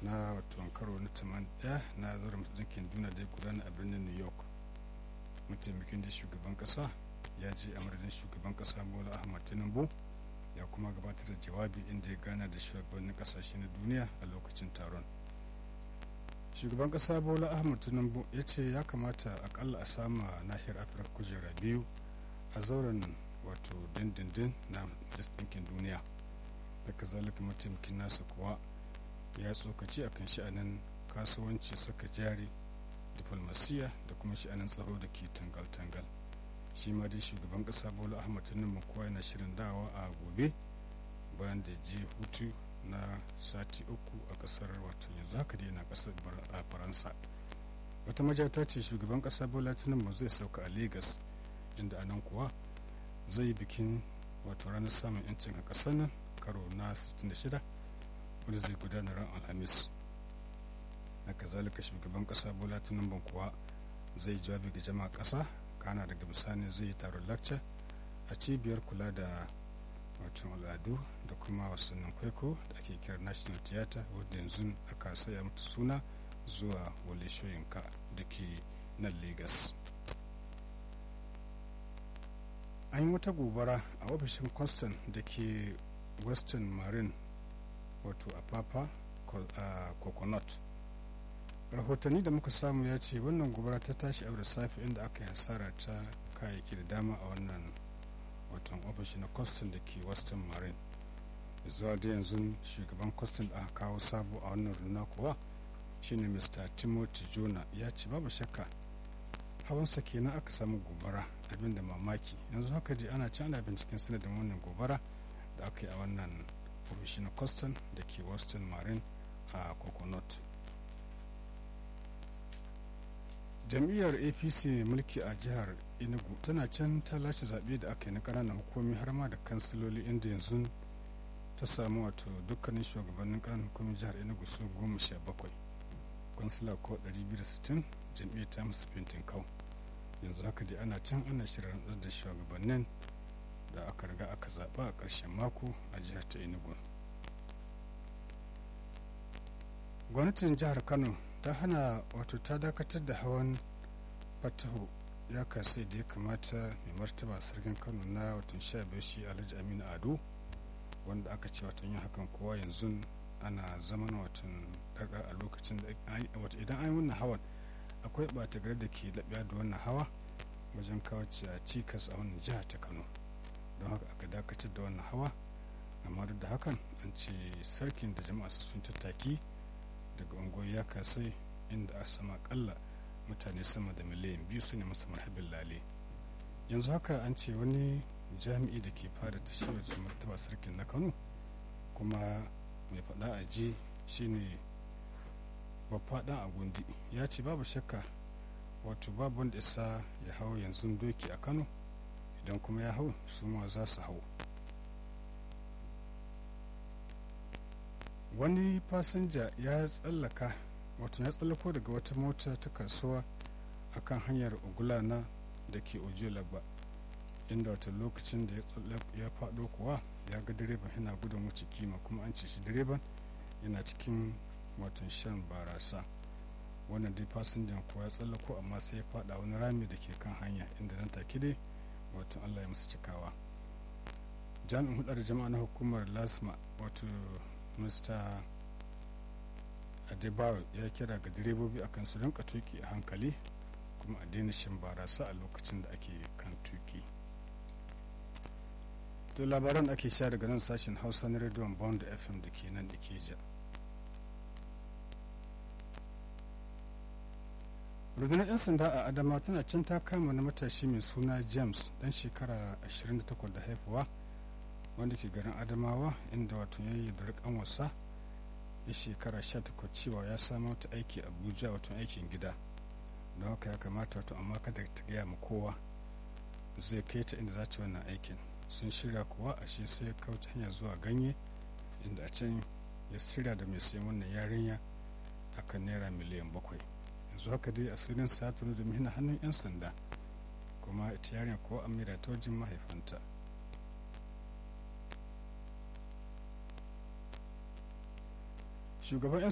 na wato karo na 81 na zuwa dinkin duniya da ya gudana a birnin new york mataimakin da shugaban kasa ya je a madadin shugaban kasa bola ahmad tinubu ya kuma gabatar da jawabi inda ya gana da shugabannin kasashe na duniya a lokacin taron shugaban kasa bola ahmad tinubu ya ce ya kamata akalla a sama nahiyar afirka kujera biyu a zauren wato dindindin na majalisar ɗinkin duniya da kazalika mataimakin nasa kuwa ya tsokaci a kan sha'anin kasuwanci saka jari diflomasiya da kuma sha'anin tsaro da ke tangal-tangal shi ma dai shugaban kasa bola ahmad tinubu kuwa yana shirin dawa a gobe bayan da je hutu na sati uku a kasar wato yanzu haka dai yana kasar a faransa wata majata ce shugaban kasa bola tinubu zai sauka a lagos inda anan kuwa zai bikin wato ranar samun yancin a kasar nan karo na 66 wanda zai gudana ran alhamis na kazalika shugaban kasa bola tinubu kuwa zai jawabi ga jama'a kasa kana daga bisani zai yi taron lakca a cibiyar kula da wato al'adu da kuma wasannin kwaiko da ake kira national theatre wadda yanzu aka saya mata suna zuwa wale shoyinka da ke nan lagos an yi wata gobara a ofishin constant da ke western marine wato a papa a coconut rahotanni da muka samu ya ce wannan gobara ta tashi a da safe inda aka yi hasara ta kayayyaki da dama a wannan watan ofishi na kwastan da ke western marine zuwa da yanzu shugaban kwastan da aka kawo sabo a wannan runa kuwa shine mr timothy jona ya ce babu shakka hawansa kenan aka samu gobara abinda mamaki yanzu haka dai ana can ana binciken sanadin wannan gobara da aka yi a wannan ofishi na kwastan da ke western marine a coconut jam'iyyar apc mai mulki a jihar enugu tana can ta lashe zaɓe da aka yi na ƙananan hukumi har ma da kansiloli inda yanzu ta samu wato dukkanin shugabannin ƙananan hukumin jihar enugu su goma sha bakwai kansila ko 260 jam'iyyar ta musu fintin kau yanzu haka dai ana can ana shirin da shugabannin da aka riga aka zaɓa a ƙarshen mako a jihar ta enugu gwamnatin jihar kano ta hana wato ta dakatar da hawan fatahu ya kasai da ya kamata mai martaba sarkin kano na watan sha biyar shi alhaji aminu ado wanda aka ce watan yin hakan kowa yanzu ana zaman watan daga a lokacin da wata idan an yi wannan hawan akwai ɓata gari da ke laɓiya da wannan hawa wajen kawo cikas a wannan jiha ta kano don haka aka dakatar da wannan hawa amma duk da hakan an ce sarkin da jama'a sun tattaki daga unguwar ya kasai inda a sama kalla mutane sama da miliyan biyu su ne masa marhabin lale yanzu haka an ce wani jami'i da ke fara tashi wajen martaba sarkin na kano kuma mai faɗa a ji shine babba a gundi ya ce babu shakka wato babu wanda isa ya hau yanzu doki a kano idan kuma ya hau su ma za su hau wani fasinja ya tsallaka wato ya tsallako daga wata mota ta kasuwa a kan hanyar ogulana da ke ojolaba inda wata lokacin da ya faɗo kuwa ya ga direban yana gudun wuce kima kuma an ce shi direban yana cikin watan shan barasa wannan dai fasinjan kuwa ya tsallako amma sai ya faɗa wani rami da ke kan hanya inda nan take dai wato allah ya musu cikawa jami'in hudar jama'a na hukumar lasma wato mr adebayo ya kira ga direbobi akan su rinka tuki a hankali kuma a daina shan barasa a lokacin da ake kan tuki to labaran ake sha daga nan sashen hausa na rediyon bond fm da ke nan da ke ja rundunar 'yan sanda a adama tana can ta kama na matashi mai suna james dan shekara 28 da haifuwa wanda ke garin adamawa inda wato ya yi da rikan wasa ya shekara 18 cewa ya samu wata aiki abuja wato aikin gida don haka ya kamata wato amma kada ta gaya ma kowa zai kai ta inda za ta wannan aikin sun shirya kuwa a shi sai kauce hanya zuwa ganye inda a can ya shirya da mai sayan wannan yarinya akan naira miliyan bakwai yanzu haka dai a filin sa tunu da mihina hannun 'yan sanda kuma ita yarinya ko amira ta wajen mahaifanta shugaban 'yan